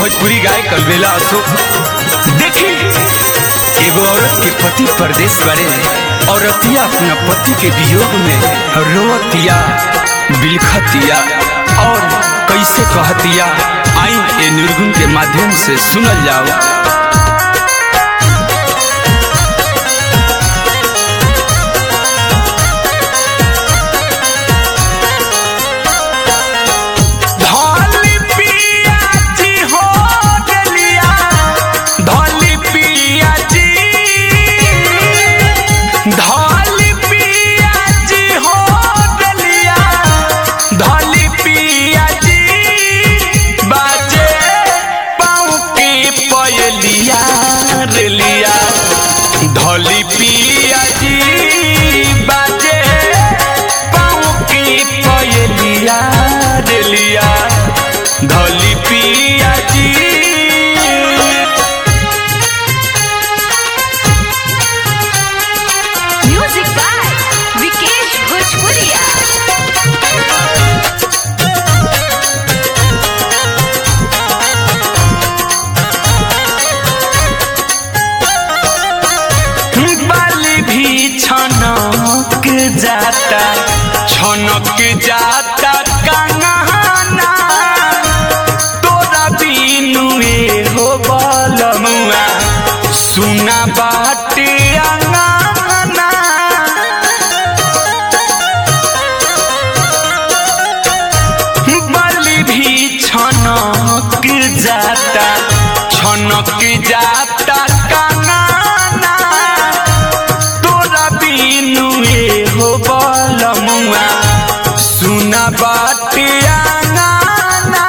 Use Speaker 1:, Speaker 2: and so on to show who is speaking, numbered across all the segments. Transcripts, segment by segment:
Speaker 1: भोजपुरी गाय कलबेला अशोक देखी एगो औरत के पति परदेश बड़े औरतिया अपना पति के वियोग में रोवतिया बिलखतिया और कैसे कहतिया आई ए निर्गुण के माध्यम से सुनल जाओ धौली पिया जी हो डलिया धौली पिया जी धौली पिया जी हो डलिया धौली पिया जी बाजे पाँव की पयलिया रेलिया धौली पिया जी बाजे पाँव की पयलिया रेलिया धौली पिया जी
Speaker 2: Music by Vikesh Bhojpuria.
Speaker 1: बाली भी छनक जाता छनक जाता कंगना तोरा बिनु हो बलमुआ सुना बाटे अंगना बलि भी छनक जाता छनक जाता काना तोरा बिनु हो बलमुआ सुना बाटे आंगना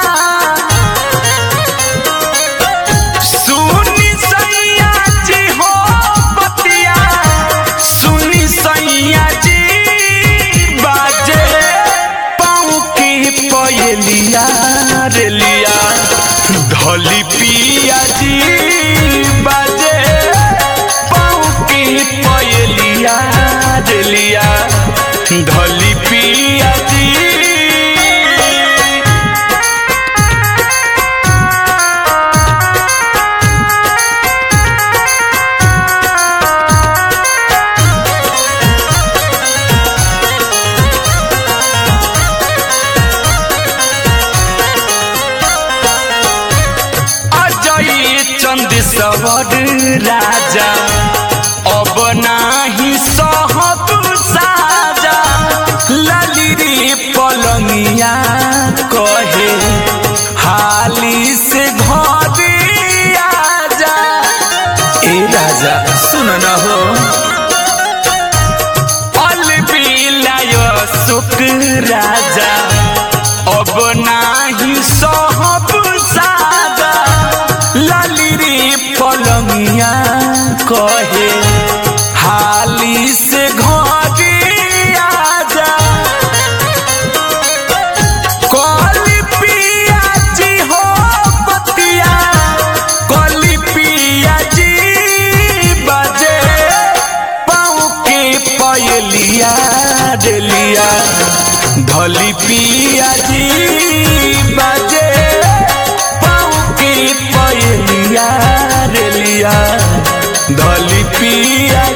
Speaker 1: सुनी सैया जी हो बतिया सुनी सैया जी बाजे पाँव की पयलिया रेलिया ढोली पिया जी बाजे पाँव की पयलिया रेलिया ढोली पिया जी अजय चंद सवर राजा अब नाही सहब साजा लाली रे पलंगिया कहे हाली से घरे आजा ए राजा सुन न हो अलबिलाय सुख राजा अब नाही सहब सादा लाली रे पलंगिया कहे हाली से घरे आजा कली पिया जी हो बतिया कली पिया जी बजे पाँव के पयलिया डेलिया धली पिया जी बजे पाँव के पयलिया रेलिया धली पिया